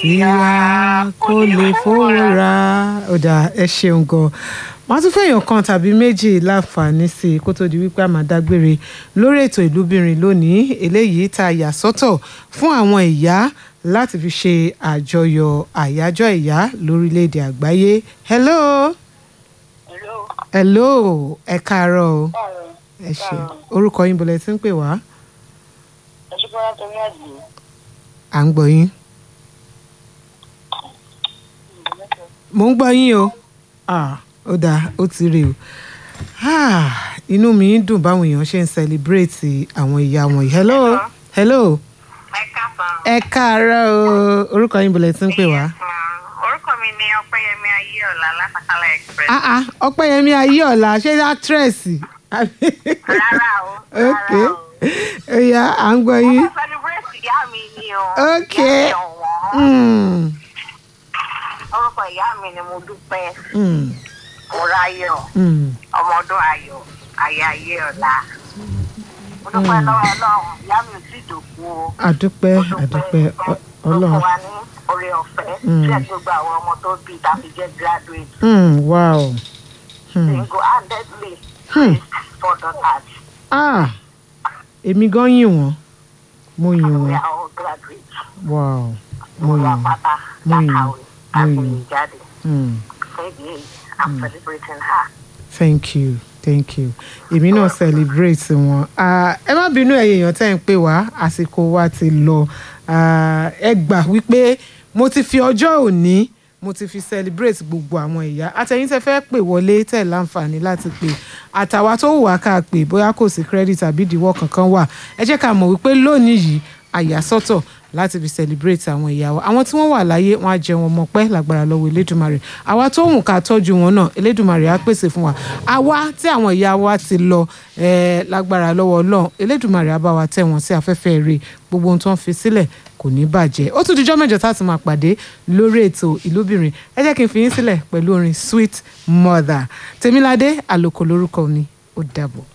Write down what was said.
tí a kò lè fowó ra ó dáa ẹ ṣeun gan wọn tún fẹ́yàn kan tàbí méjì láǹfààní sí i kó tó di wípé a máa dágbére lórí ètò ìlúbìnrin lónìí eléyìí tá a yà sọ́tọ̀ fún àwọn ìyá láti fi ṣe àjọyọ̀ àyájọ́ ìyá lórílẹ̀‐èdè àgbáyé hello Hello. hello ẹ káàárọ̀ o Báwo? ẹ ṣe orúkọ yín bọ̀lẹ̀ tí ń pè wá Ẹ ṣe bọ́lá tó ní àdìyẹ. à ń gbọ́ yín mò ń gbọ́ yín o ah ó dáa ó ti rè o ah inú mi ń dùn báwọn èèyàn ṣe ń celebrate àwọn ìyá wọn yìí hello hello Ẹ káàbọ̀. ẹ káàárọ̀ o orúkọ yín bọ̀lẹ̀ tí ń pè wá. Yes, ma'am. Orúkọ mi ni Ọpẹ́yẹmí Ayéọ̀lá látàkàlà express. ah ah ọpẹ́yẹmí ayéọlá ṣé actress Rárá o. ok Rárá o. ó yá à ń gbọ́ Mo yín fẹ́ celebrate ìyá mi ni o. Ok. Ìyá mi ọ̀wọ́n. Mm, Orúkọ ìyá mi ni mo dúpẹ́. mm, Mo ráyọ̀. mm. Ọmọ ọdún ayọ̀. Ayé Ayéọ̀lá. Mo dúpẹ́ lọ́wọ́ Ọlọ́run. Ìyá mi ò tí ì dòkú o. àdúpẹ́ Mo àdúpẹ́ ọ- tó fún ọlọ́run wa ní oore ọ̀fẹ́. Mm. Tí ẹ̀ gbogbo àwọn ọmọ tó bí tàbí jẹ́ graduate. Mm, wow Hmm. single-handedly Hmm. for daughters. ah èmi gan yìn wọ́n mo yìn We wọ́n are all graduates. wow mo We yìn are wọ́n pátá Mo yìn lákàwé Mo àti yìn ìjáde. Mm, Fẹ́ẹ̀dì èyí, I'm celebrating her. thank you thank you èmi náà celebrate wọn Ah, ẹ má bínú ẹ̀yin èèyàn tẹ́ ń pè wá àsìkò wa ti lọ Ah, ẹ gbà wípé mo ti fi ọjọ́ òní mo ti fi celebrate gbogbo àwọn ìyá àtẹ̀yìn tẹ́ fẹ́ pè wọlé tẹ̀ láǹfààní láti pè àtàwa tó wù wá ká pè bóyá kò sí credit àbí ìdíwọ́ kankan wà ẹ jẹ́ ká mọ̀ wípé lónìí yìí àyàsọ́tọ̀ láti fi celebrate àwọn ìyá wa àwọn tí wọ́n wà láyé wọn á jẹ wọn mọ̀ pẹ́ lágbára lọ́wọ́ elédùnmarè àwa tó hùn ká tọ́jú wọn náà elédùnmarè á pèsè fún wa àwa tí àwọn ìyá wa ti lọ eh, lágbára lọ́wọ́ ọlọ́run elédùnmarè á bá wa tẹ̀ wọ́n sí afẹ́fẹ́ rẹ̀ gbogbo ohun tó ń fi sílẹ̀ kò ní bàjẹ́ ó tún dijọ́ mẹ́jọ tá a tún máa pàdé lórí ètò ìlúbìnrin ẹ jẹ́ kí n fi yín sílẹ̀ pẹ̀lú orin sweet mother tèmiládé àlòkò lórúkọ mi ó dàbọ̀.